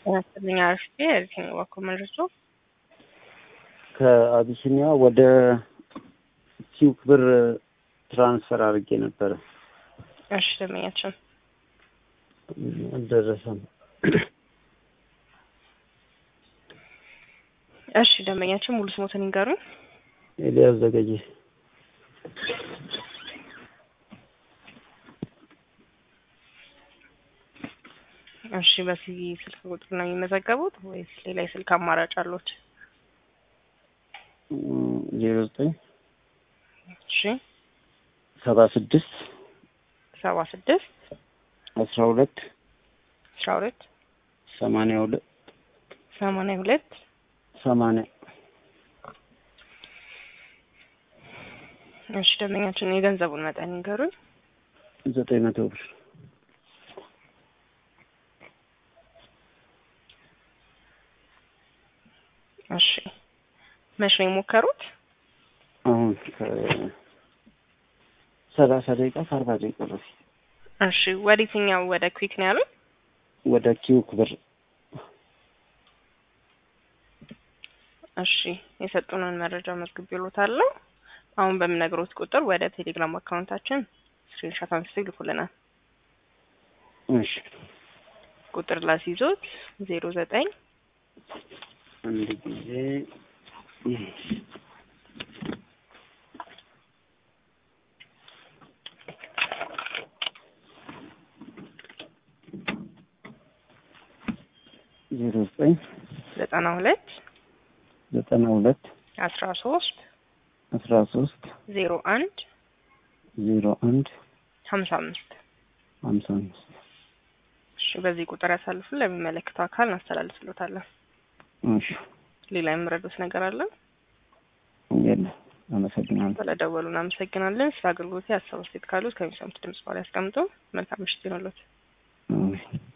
ጤና አርፍቴ የትኛው በኩል መድረሱ ከአቢሲኒያ ወደ ኪውክ ብር ትራንስፈር አድርጌ ነበረ። እሺ ደመኛችን አልደረሰም። እሺ ደንበኛችን ሙሉ ስሞትን ይንገሩኝ። ኤልያስ ዘገየ እሺ በዚህ ስልክ ቁጥር ነው የሚመዘገቡት ወይስ ሌላ የስልክ አማራጭ አሉት? ዜሮ ዘጠኝ እሺ ሰባ ስድስት ሰባ ስድስት አስራ ሁለት አስራ ሁለት ሰማንያ ሁለት ሰማንያ ሁለት ሰማንያ እሺ ደንበኛችን የገንዘቡን መጠን ይንገሩኝ። ዘጠኝ መቶ ብር እሺ መቼ ነው የሞከሩት? አሁን ከሰላሳ ደቂቃ ከአርባ ደቂቃ በፊት እሺ ወደ የትኛው ወደ ኩዊክ ነው ያሉት? ወደ ኪውክ ብር እሺ የሰጡንን መረጃ መዝግቤልዎታለሁ። አሁን በምነግሮት ቁጥር ወደ ቴሌግራም አካውንታችን ስክሪንሾት አንስተው ይልኩልናል። እሺ ቁጥር ላስይዞት ዜሮ ዘጠኝ አንድ ጊዜ ዜሮ ዘጠኝ ዘጠና ሁለት ዘጠና ሁለት አስራ ሶስት አስራ ሶስት ዜሮ አንድ ዜሮ አንድ ሀምሳ አምስት ሀምሳ አምስት እሺ በዚህ ቁጥር ያሳልፉን ለሚመለከተው አካል እናስተላልፍሎታለን። እሺ ሌላ የምረዱት ነገር አለ? የለም። አመሰግናለሁ። ስለደወሉ እናመሰግናለን። ስለ አገልግሎት ሀሳብ አስተያየት ካሉት ከሚሰሙት ድምጽ በኋላ ያስቀምጡ። መልካም ምሽት ይሁንልዎት። አሜን።